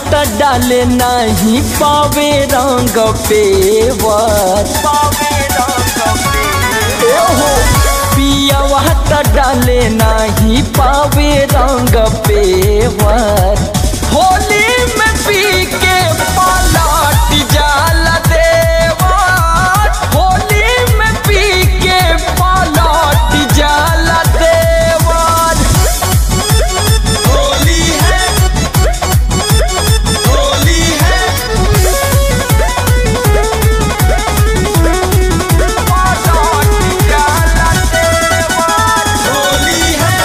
त डाले नहीं पावे रंग पेवर ओहो पियावा त डाले नहीं पावे रंग पेवर होली में पी के पलट जाला देवर होली में पी के पलट जाला देवर होली है होली है पलट जाला देवर होली है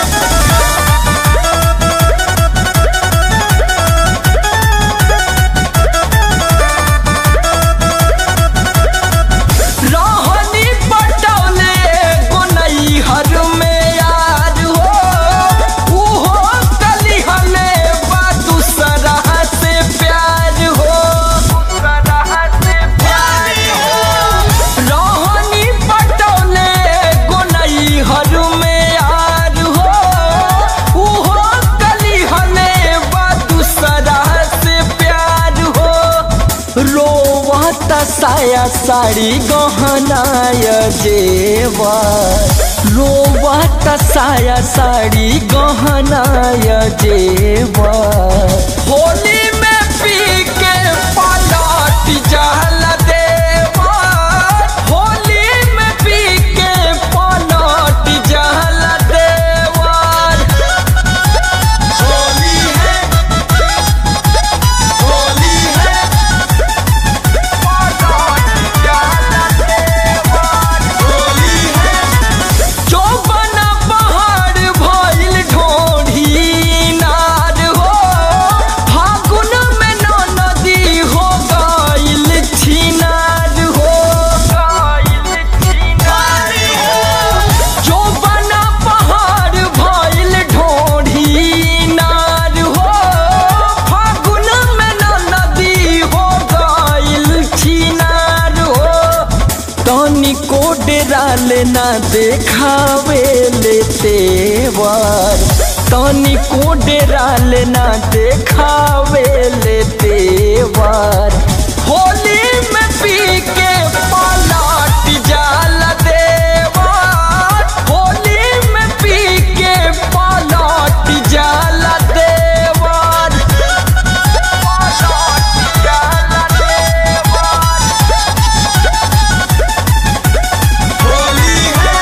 रहनी पटौले गुनई हर में यार हो उहो कली हले बा दूसरा से प्यार हो दूसरा से प्यार हो रहनी पटौले गुनई हर में यार हो उहो कली हले बा दूसरा से प्यार हो रोवत साया साड़ी गहनाय जेवर रोवत साया साड़ी गहनाय जेवर होली में पी के पलट जल देवर होली में पी के पलट जल देवर होली है होली है होली है चौबन पहाड़ भइल ढोढ़ी नार हो फागुन में न नदी हो गइल छिनार हो चौबन पहाड़ भइल ढोढ़ी नार हो फागुन में न नदी हो गइल छिनार हो तनिको डेराल ना देखावे ले तेवर तनिको डेराल ना देखावे ले तेवर होली में पी के पलट जाल देवर होली में पी के पलट जाल देवर पलट जाल देवर होली है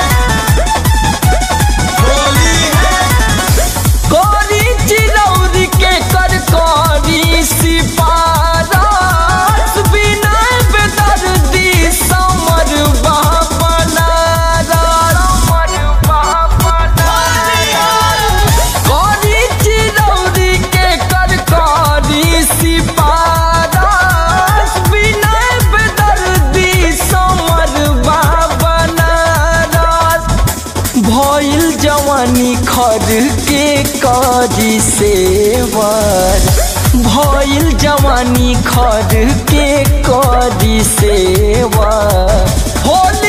होली है कोरी चिरौरी के कर कोरी सिपारस बिना बेदर्दी समर बापना समर बापना कोरी चिरौरी के कर कोरी सिपारस बिना बेदर्दी समर बापना भइल जवानी खर के करी सेवर भइल जवानी खर के करी सेवर होली